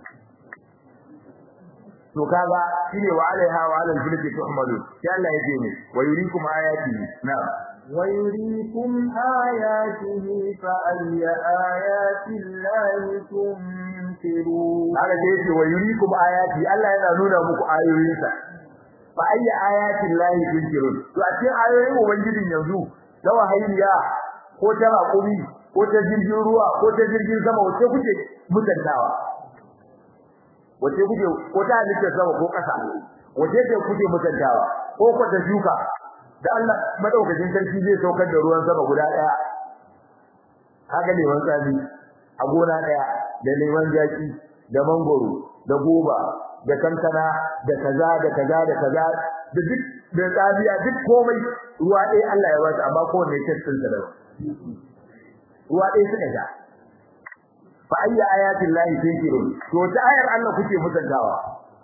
to kaga shine wa alaiha wa alal fulki tuhmalu sai Allah yake ne wa yurikum ayati na'am wa yurikum ayatihi fa ayya ayati llahi tumtirun haka sai yake wa yurikum ayati Allah yana nuna muku ayoyinsa fa ayya ayati llahi tumtirun to a cikin ayoyin ubangijin yanzu da wahayya ko ta raƙumi ko ta jirgin ruwa ko ta jirgin sama wace kuke mutantawa wace kuke ko ta halitta sama ko ƙasa wace ce kuke mutantawa ko ko ta shuka da Allah madaukakin sarki zai saukar da ruwan sama guda daya haka ne wani tsami a gona daya da neman jaki da mangoro da goba da kankana da kaza da kaza da kaza da duk da tsabiya duk komai ruwa ɗaya Allah ya ba su amma kowanne tattin sa daban ruwa ɗaya suka sha fa ayya ayatin lahi tunkirun to ta ayar Allah kuke mutantawa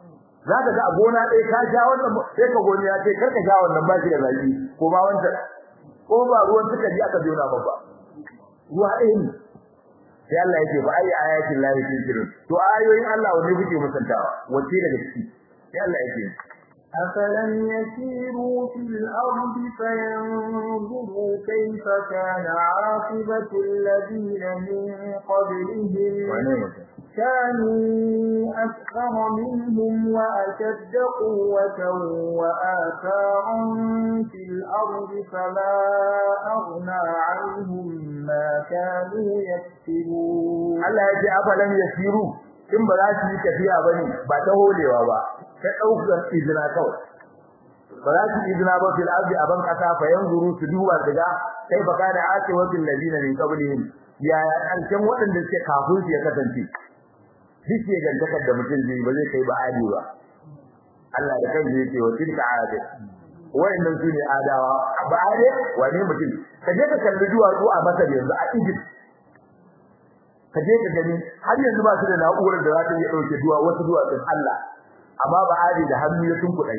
za ka ga a gona ɗaya ka sha wannan sai ka goni ya ce kar ka sha wannan ba shi da zaki ko ba wancan ko ba ruwan suka ji aka jona ba ba ruwa ɗaya ne sai Allah yake ba ayi ayatin lahi tunkirin to ayoyin Allah wanne kuke musantawa wace daga ciki sai Allah yake أفلم يسيروا في الأرض فينظروا كيف كان عاقبة الذين من قبلهم كانوا أكثر منهم وأشد قوة وآثارا في الأرض فما أغنى عنهم ما كانوا يكسبون Allah ya ce afalan yasiru in ba za su yi tafiya bane ba ta holewa ba ta daukar izina kawai ba za su izina ba fil ardi aban kasa fa yanzuru su duba daga kai ba kana ake wasil ladina min qablihim ya alkan waɗanda suke kafin su ya kasance duk ya gantakar da mutum zai ba zai kai ba adi ba Allah da kansa yake wa tilka adi wayannan su ne adawa ba ade wane mutum ka je ka kalli duwatsu a Masar yanzu a Egypt ka je ka gani har yanzu ba su da na'urar da za ta iya dauke duwa wasu duwatsun Allah amma ba ade da hannu ya tunkudai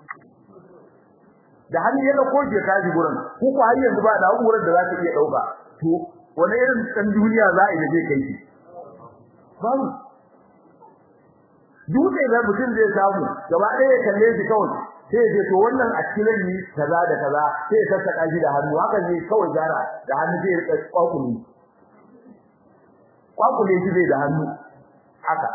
da hannu ya dauko ke kaji gurin ko ko har yanzu ba na'urar da za ta iya dauka to wani irin dan duniya za a yi je kai shi babu dutse da mutum zai samu gaba ɗaya ya kalle shi kawai sai ya ce to wannan a cikin ni kaza da kaza sai ya sassaka shi da hannu haka zai kawai gyara da hannu zai rika kwakuli kwakule shi zai da hannu haka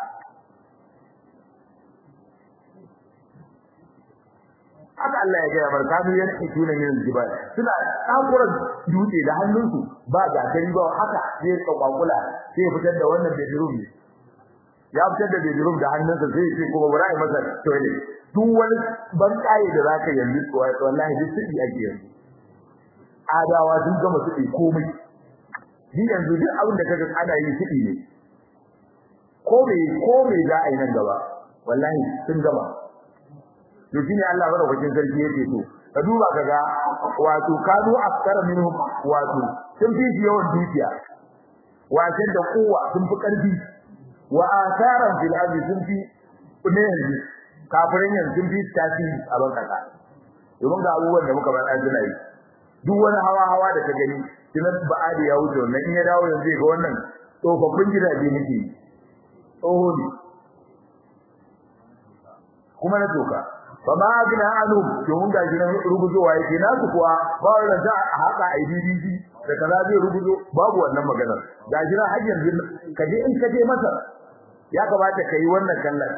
haka Allah ya ga barka mu yana kituna min jibal suna takura dutse da hannunsu ba ga gari ba haka zai rika kwakula sai ya fitar da wannan bedroom ne ya fitar da bedroom da hannunsa sai ya ce kuma bari a masa toilet duk wani ban kai da zaka yanzu wallahi duk sidi ake yanzu adawa sun gama sidi komai ni yanzu duk abin da kaga ana yi sidi ne ko me ko me za a yi nan gaba wallahi sun gama to shine Allah madaukakin sarki yake to ka duba kaga wato kanu askara minhum wato sun fi yawan dukiya wato da kowa sun fi karfi wa asaran fil ardi sun fi ne yanzu kafirin yanzu sun fi tasiri a ban kasa domin ga abubuwan da muka faɗa suna yi duk wani hawa hawa da ka gani tunan ba'adi ya wuce wannan in ya dawo yanzu ga wannan tsofaffin gidaje muke tsoho ne kuma na toka ba ma gina anu domin ga gidan rubuzowa yake nasu kuwa ba wanda za a haka a IDDC da kaza zai rubuzo babu wannan magana ga gidan har yanzu kaje in kaje masa ya kamata kai wannan kallon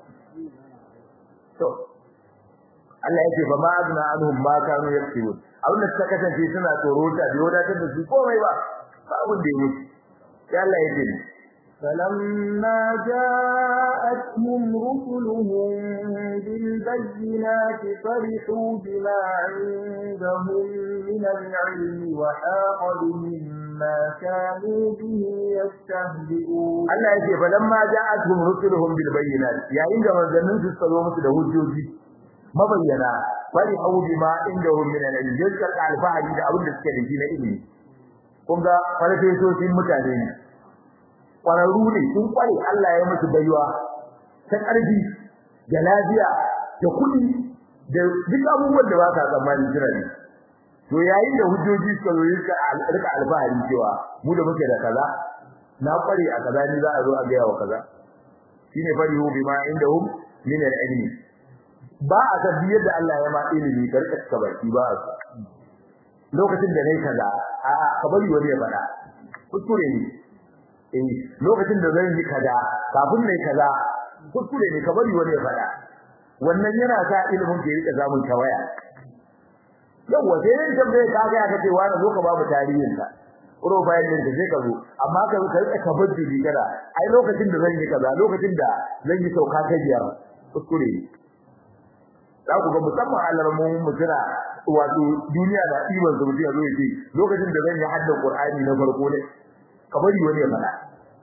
to Allah yake ba ma azna anhum ma kanu yaktubun abin da suka kasance suna tsoro ta da wadatar da su komai ba ba abin da yake sai Allah yake فلما جاءتهم رسلهم بالبينات فرحوا بما عندهم من العلم وحاق بهم ما كانوا به يستهزئون Allah yake falamma ja'atuhum rusuluhum bil bayyinat yayin da manzannin su tsaro musu da hujjoji mabayyana bari au bima indahum min al-ilm yadda alfahari da abin da suke da shi na ilimi kun ga farfesoshin mutane ne kwararru ne sun kware Allah ya musu baiwa ta ƙarfi da lafiya da kuɗi da duk abubuwan da ba ka tsammani jira ne to yayin da hujjoji suka zo rika rika alfahari cewa mu da muke da kaza na kware a kaza ni za a zo a ga yawa kaza shine farihu bima indahum min al-ilmi ba a tabbi yadda Allah ya ma ilimi karka ka baki ba a lokacin da nayi kaza a a ka bari wani ya faɗa kuskure ne eh lokacin da zan yi kaza kafin nayi kaza kuskure ne ka bari wani ya faɗa wannan yana sa ilimin ke rika zamun tawaya yawa sai ne tambaye ka ga ka ce wani zo ka babu tarihin ka profile din da zai ka zo amma ka ka rika kabbaji bi kada ai lokacin da zan yi kaza lokacin da zan yi sauka ta biyar kuskure ne za ku ga musamman alarmun mutuna wato duniya da iban su mutum ya zo ya ce lokacin da zan yi haddan qur'ani na farko ne ka bari wani ya faɗa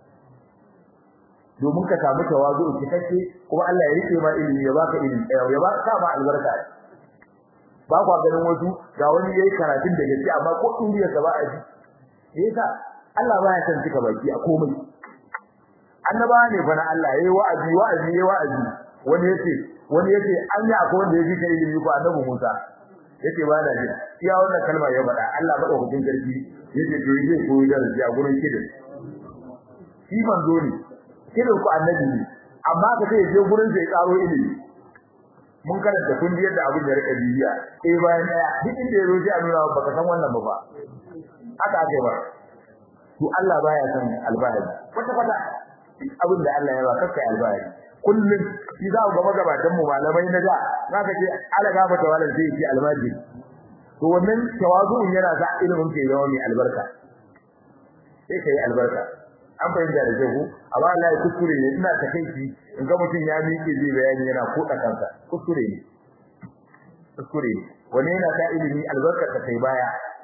domin ka samu tawazu cikakke kuma Allah ya rike ma ilimi ya baka ilimi ya baka ma albarka ba kwa ganin wasu ga wani yayi karatun da gaske amma ko duniya ka ba a ji yasa Allah ba ya san cika baki a komai annaba ne fa na Allah yayi wa'azi wa'azi yayi wa'azi wani yace wani yace an yi akwai wanda yake kai ilimi ko annabi Musa yace ba da ji iya wannan kalma ya faɗa Allah madaukakin sarki yace to yaje ko da ji a gurin kidin shi manzo ne kidin ku annabi ne amma ka ce je gurin sai karo ilimi mun karanta kun ji yadda abin da rika bibiya eh bayan daya duk inda ya roji a nuna baka san wannan ba haka ake ba to Allah baya san albahari kwata kwata abin da Allah ya ba kakkai albahari kullum shi za ku ga magabatan mu malamai na da zaka ce ala gafa tawalan sai yi almajiri to wannan tawazu'un yana sa ilimin ke zama mai albarka sai kai albarka an fahimta da kyau amma Allah ya kuskure ne ina ta kai shi in ga mutum ya miƙe zai bayani yana koda kansa kuskure ne kuskure ne wannan yana sa ilimi albarka ta kai baya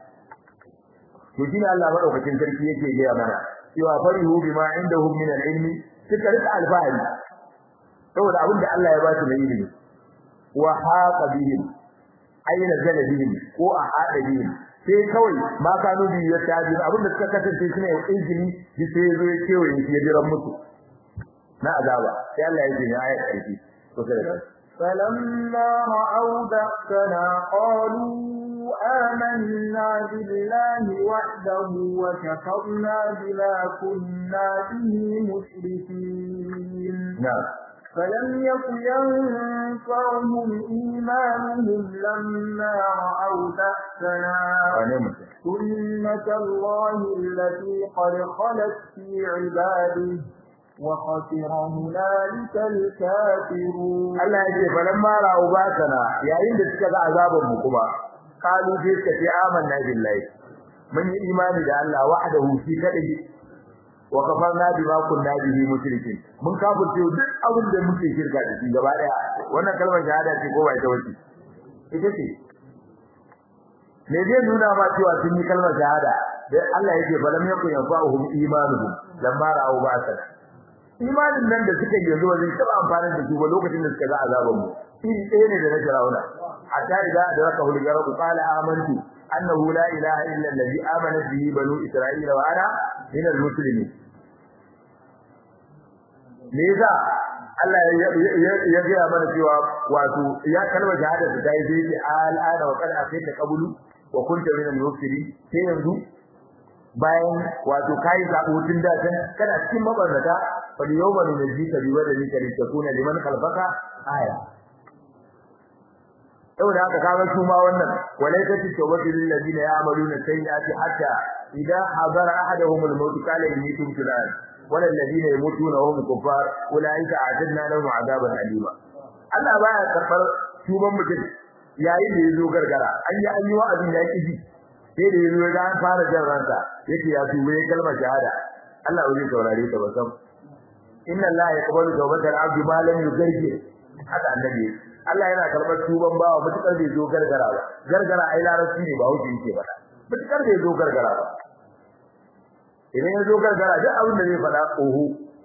to shine Allah madaukakin sarki yake gaya mana cewa farihu bima indahum min al-ilmi suka rika alfahari saboda abin da Allah ya ba su na ilimi wa haqa bihim aina zala bihim ko a hada bihim sai kawai ma kanu bi ya taji abin da suka kasance shine izini shi sai zo ya kewaye shi ya jira musu na azaba sai Allah ya ji ayat karfi to sai فلما رأوا بأسنا قالوا آمنا بالله وحده وكفرنا بما كنا به مشركين نعم فلم يك ينفعهم إيمانهم لما رأوا بأسنا سنة الله التي قد خلت في عباده وخسر هنالك الكافرون Allah ya ce falamma ra'u basana yayin da suka ga azaban mu kuma qalu fi kati amanna billahi mun yi imani da Allah wahdahu fi kadai wa kafarna bima kunna bihi mushrikin mun kafirce duk abin da muke shirka da shi gaba daya wannan kalmar shahada ce ko bai ta wace ita ce me zai nuna ma cewa sun yi kalmar shahada dai Allah yake falam yakun yanfa'uhum imanuhum lamma ra'u basana imanin nan da suka yi yanzu wajen taba amfani da su ba lokacin da suka ga azaban mu iri ɗaya ne da na Firauna hatta idza adraka hul garabu qala amantu annahu la ilaha illa allazi amana bihi banu isra'ila wa ana min al-muslimin me yasa Allah ya ga mana cewa wato ya kalma shahada da dai dai al'ada wa kad afita qabulu wa kunta min al-mufsidin sai yanzu bayan wato kai zabo tun da kan kana cikin mabarnata fal yawma nunjika bi wadalika litakuna liman khalfaka aya saboda haka kaga su ma wannan walaikati tawbatu lil ladina ya'maluna sayyi'ati hatta idha hadara ahaduhum al-maut qala inni tubtu al wala alladhina yamutuna wa hum kuffar ulaika a'tadna lahum 'adaban alima Allah baya karbar tuban mutum yayin da yazo gargara an yi an yi wa'azin ya kiji sai da yazo ga an fara jan ransa yake ya tuba ya kalmar shahada Allah zai saurare ta ba sam inna Allah yaqbalu tawbatal 'abdi ma lam yugargir haka annabi Allah yana karɓar tuban bawa mutukar bai zo gargara ba gargara ai larabci ne ba wuce yake faɗa mutukar bai zo gargara ba idan ya zo gargara duk abin da zai faɗa oho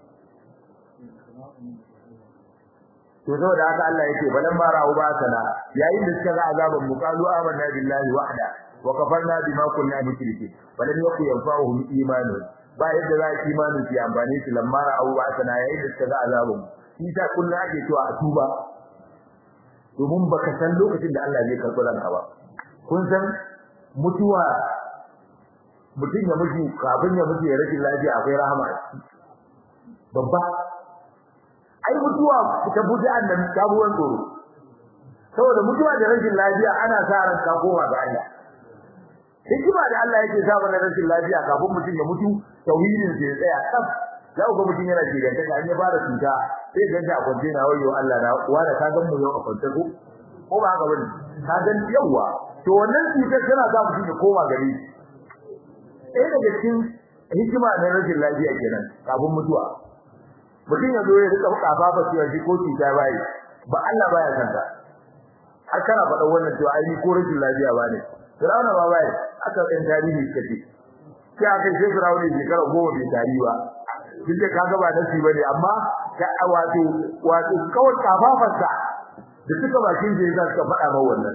to saboda haka Allah yake balan ma ra'u ba sana yayin da suka ga azaban mu qalu amanna billahi wahda wa kafarna bima kunna mushriki balan yaku yanfa'uhum imanu ba yadda za ki imanu ki amfani su lamma ra'u ba sana yayin da suka ga azaban mu shi ta kullu ake cewa a tuba domin baka san lokacin da Allah zai karɓi ranka ba kun san mutuwa mutum ya mutu kafin ya mutu ya rashin lafiya akwai rahama babba ai mutuwa ta buɗe annan kabuwan tsoro saboda mutuwa da rashin lafiya ana sa ran ka koma ga Allah hikima da Allah yake sa mana rashin lafiya kafin mutum ya mutu tauhidin sai ya tsaya kaf za ku ga mutum yana jiganta an ya fara cuta sai ga ta kwance na wayo Allah na wanda ka gan mu yau a kwance ko ko ba haka bane ka gan yawa to wannan cutar tana sa mutum ya koma gari eh daga cikin hikima na rashin lafiya kenan kafin mutuwa mutum ya zo ya rika kafafa cewa shi ko cuta bai ba Allah baya san ta har kana faɗa wannan cewa ai ni ko rashin lafiya ba ne Firawuna ba bai aka ɗan tarihi kace sai aka ce Firawuna shekara goma bai tari ba duk da kaga ba nasi bane amma ka wato wato kawai kafafarsa da suka bakin da yasa suka faɗa mai wannan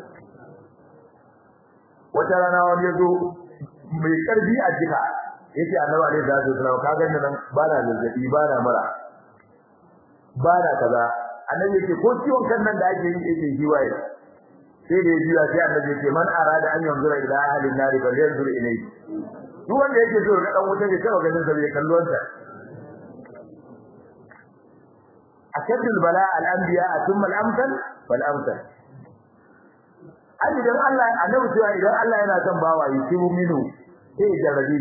wata rana wani yazo mai karfi a jika yace annabi alaihi salatu wasallam ka ganni nan ba na zazzabi ba na mura ba na kaza annabi yake ko ciwon kan nan da ake yi yake shi waye sai da jiya sai annabi yake man arada an yanzura ila ahlin nari bal yanzur ilayhi duk wanda yake so ga dan wuta ne kawai ganin sa bai kallon sa ashadul bala al anbiya thumma al amsal wal amsal ai idan Allah annabi cewa idan Allah yana son bawa yi kibu minu sai ya jarabi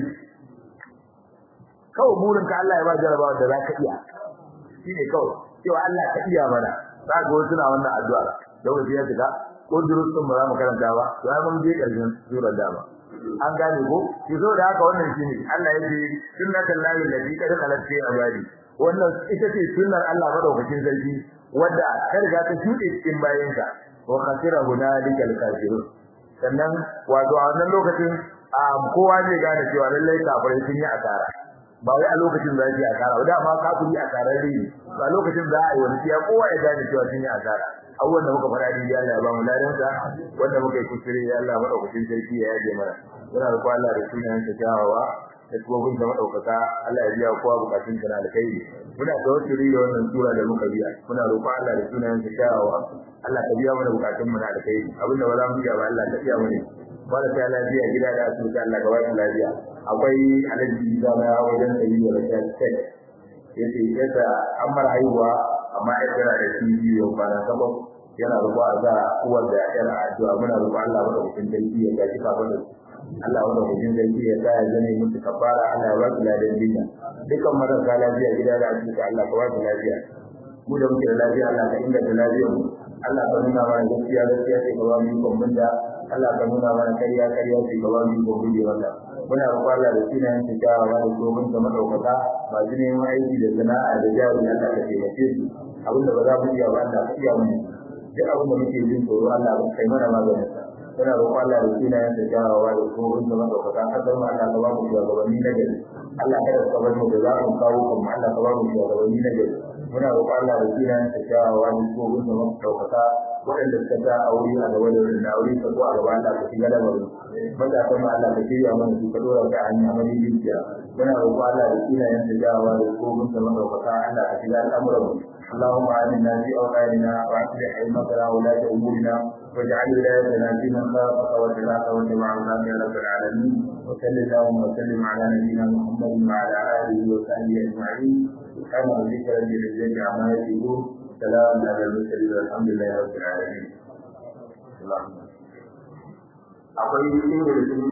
kawai burin ka Allah ya ba jarabawa da zaka iya shine kawai cewa Allah ka iya mana za ga wasu na wannan addu'a lokaci ya shiga ko durustun ba za mu karanta ba to ai mun je karshen surar dama an gane ko ki zo da haka wannan shine Allah ya ce sunnatul lahi lati qad khalat fi ibadi wannan ita ce sunnar Allah madaukakin sarki wanda ka riga ta shuɗe cikin bayansa wa khasira hunalikal kafirun sannan wato a wannan lokacin kowa zai gane cewa lallai kafirai sun yi asara ba wai a lokacin da yake asara ba dama kafiri asarar ne ba lokacin da ai wani ya kowa ya gane cewa sun yi asara abubuwan da muka fara dai Allah ya ba mu ladan sa wanda muka yi kuskure ya Allah madaukakin sarki ya yaje mana muna da Allah da sunan sa kyawawa da kuma da madaukaka Allah ya biya kowa bukatun sa na alkhairi muna tawassuli da wannan sura da muka biya muna roƙon Allah da sunan sa kyawawa Allah ka biya mana bukatun mu na alkhairi abinda ba za mu biya ba Allah ka biya mana wanda ta lafiya gida da asibiti Allah ka ba shi lafiya akwai alaji da na wajen sayi da rashin sai yace yadda an mara haihuwa amma ya tsara da shi biyu kwana sabon yana rubu a za uwar da yar addu'a muna rubu Allah wanda hukun dangi ya gaji kafin da Allah wanda hukun dangi ya sa ya zane musu kafara Allah ya ba su ladan jinya dukan marasa lafiya gida da asibiti Allah ka ba su lafiya mu da muke da lafiya Allah ka inganta lafiyar mu Allah ka nuna mana gaskiya gaskiya sai ka ba mu ikon bunda Allah ka nuna mana kariya kariya sai ka ba mu ikon bunde wanda muna roƙon Allah da sunayen ta kyawawa da tsohon da madaukaka masu neman aiki da sana'a da jari Allah ka taimake su abinda ba za mu iya ba Allah ka iya mu duk abin da muke jin tsoro Allah ka kai mana maganin sa muna roƙon Allah da sunayen ta kyawawa da tsohon da madaukaka har da Allah ka ba mu shugabanni na gari Allah kada ka bar mu da za mu kawo kuma Allah ka ba mu shugabanni na gari muna roƙon Allah da sunayen ta kyawawa da tsohon da madaukaka waɗanda suka ta aure a gaba da wurin aure ka zo a gaba Allah ka shiga da bari matasan ma Allah ka shirya mana su ka dora ka hanya mai dukiya muna roƙo Allah da sunayen ta jawa da tsohon da madaukaka Allah ka shiga al'amuran mu اللهم آمنا في أوطاننا وأصلح أئمتنا ولاة أمورنا واجعل ولايتنا في من خافك واتبعك واتبع عذاب يا رب العالمين وصل اللهم وسلم على نبينا محمد وعلى آله وصحبه أجمعين سبحان ربك رب العزة عما يصفون سلام على المرسلين والحمد لله رب العالمين. اللهم akwai